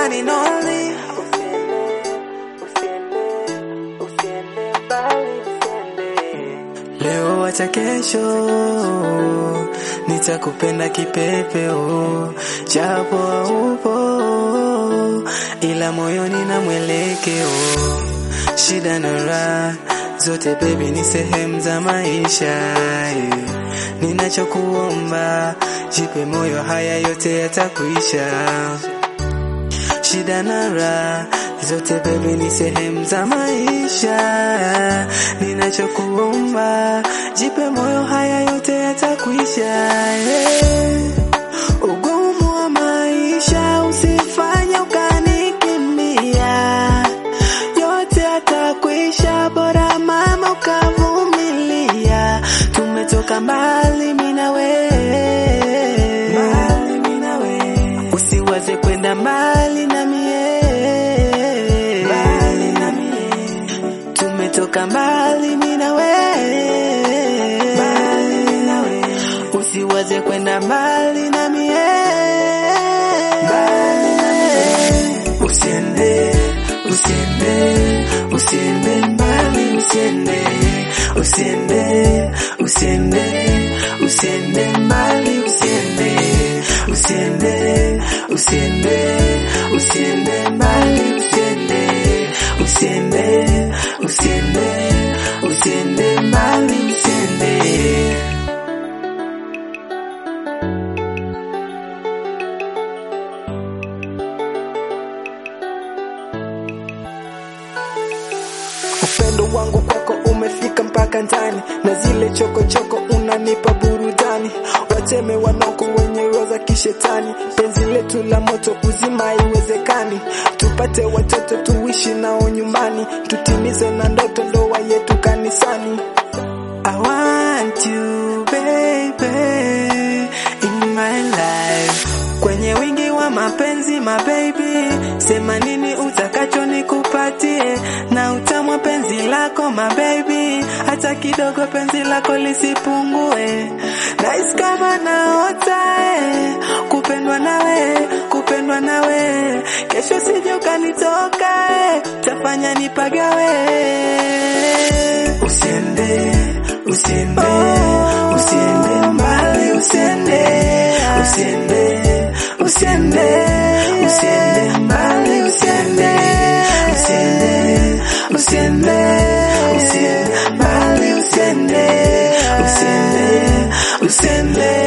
one and only. Leo wacha kesho, nitakupenda kipepeo, japo haupo, ila moyoni na mwelekeo. Shida na raha zote baby ni sehemu za maisha yeah. Ninachokuomba jipe moyo, haya yote yatakuisha. Shida na raha zote baby ni sehemu za maisha. Ninachokuomba jipe moyo, haya yote yatakuisha. Yeah. Ugumu wa maisha usifanye ukanikimbia, yote yatakuisha, bora mama ukavumilia. Tumetoka mbali mimi na wewe, usiwaze kwenda mbali na mie, tumetoka mbali mimi na wewe, usiwaze kwenda mbali na mie, usiende, usiende, usiende mbali, usiende, usiende, usiende, usiende mbali, usiende, usiende, usiende, usiende mbali, usiende, usiende, usiende, usiende mbali, usiende. Upendo wangu kwako umefika mpaka ndani, na zile chokochoko unanipa burudani. Wateme wanoko wenye roho za kishetani, penzi letu la moto kuzima haiwezekani. Tupate watoto tuishi nao nyumbani, tutimize na ndoto ndoa yetu kanisani. I want you baby in my life, kwenye wingi wa mapenzi my baby, sema nini utakacho nikupatie, na utamwa penzi lako my baby, hata kidogo penzi lako lisipungue. Nice kama naota eh, kupendwa nawe, kupendwa nawe, kesho sije ukanitoka eh, tafanya nipagawe. Usiende, usiende, usiende mbali, usiende, usiende, usiende, usiende mbali, usiende, usiende, usiende, usiende mbali, usiende, usiende, usiende,